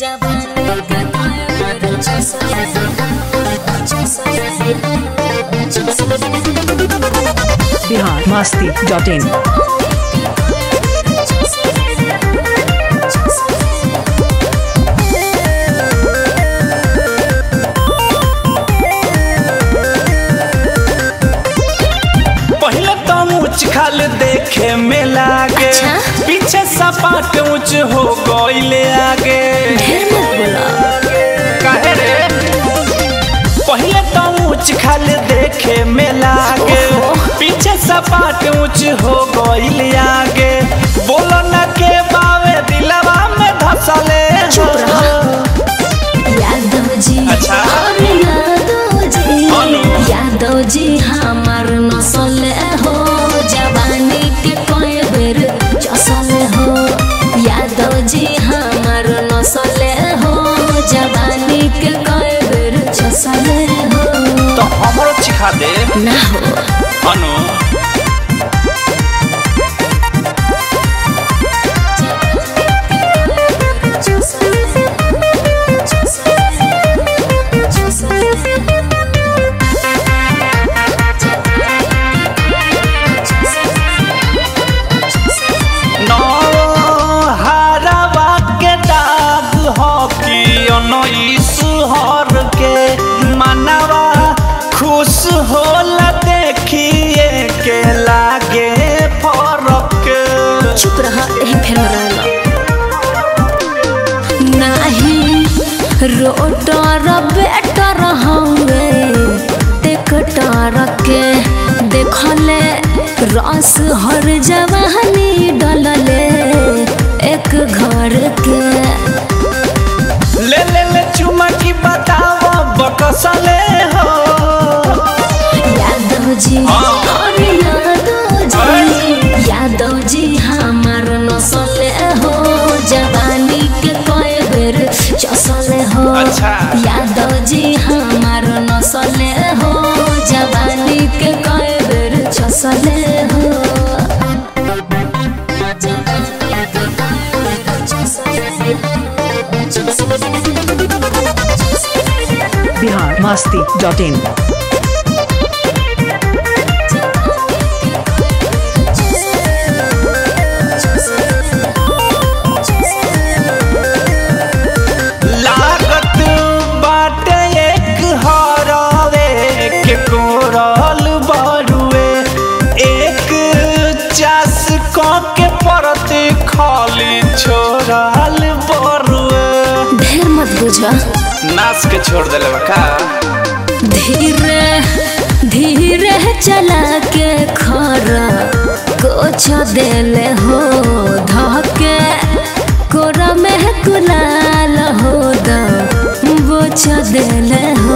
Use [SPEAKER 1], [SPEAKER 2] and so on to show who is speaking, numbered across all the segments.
[SPEAKER 1] Bihar Masti dot in
[SPEAKER 2] पहले तो ऊंच खाल देखे में लागे
[SPEAKER 3] अच्छा?
[SPEAKER 2] पीछे सपाट ऊंच हो गईले आगे
[SPEAKER 3] ढेर मत बोला
[SPEAKER 2] काहे रे पहले तो ऊंच खाल देखे में लागे पीछे सपाट ऊंच हो गईले आगे बोलो न के बावे दिलवा में धसले
[SPEAKER 3] चुप रहा। यादव जी
[SPEAKER 2] अच्छा।
[SPEAKER 3] अरे यादव जी
[SPEAKER 2] अनु।
[SPEAKER 3] यादव जी हमार नसल हो जवानी के कोई बेर चसल हो यादव जी हमार नसल हो जवानी के कोई बेर चसल हो
[SPEAKER 2] तो हमरो चिखा दे
[SPEAKER 3] ना हो
[SPEAKER 2] अनु नौ हरवा के दाग हो कि उन्नीस हर के मनवा खुश होला देखिए के लागे फरक
[SPEAKER 3] चुप रहा यही फेर रहला नाही रोटर बेटर हवे टेकटर के देखले रस हर जवानी डलले एक घर के
[SPEAKER 2] ले ले ले चुमा की बताओ बकसले हो
[SPEAKER 3] यादव जी
[SPEAKER 2] हाँ।
[SPEAKER 3] अरे यादव जी यादव जी हमार नसले हो जवानी के कोई बेर चसले हो
[SPEAKER 2] अच्छा।
[SPEAKER 3] यादव जी हमार नसले हो जवानी के कोई बेर चसले हो
[SPEAKER 1] बिहार मस्ती डॉट इन
[SPEAKER 2] लागत बाटे एक हरवे के कोरल बरुए एक चास क के परत खाली छोड़ल बरुए
[SPEAKER 3] ढेर मत बुझा
[SPEAKER 2] नाच के छोड़ देले बा का
[SPEAKER 3] धीरे धीरे चला के खरा कुछ देले हो धके कोरा में कुलाल हो द बोछ देले हो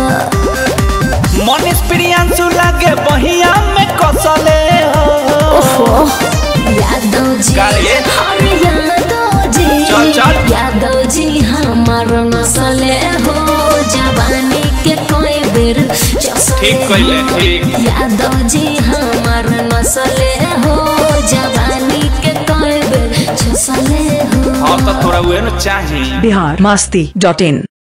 [SPEAKER 2] मनीष प्रियांशु लागे बहिया में कसले हो
[SPEAKER 3] ओहो यादव जी
[SPEAKER 2] काहे?
[SPEAKER 3] अरे यादव जी
[SPEAKER 2] चल, चल।
[SPEAKER 3] यादव जी हमार नसले हो जवानी के कोई बेर चसले
[SPEAKER 2] ठीक कइले,
[SPEAKER 3] हो।
[SPEAKER 2] ठीक।
[SPEAKER 3] यादव जी हमार नसले हो जवानी के कोई बेर चसले हो
[SPEAKER 2] हाँ तो थोड़ा उहे न चाही
[SPEAKER 1] बिहार मस्ती डॉट इन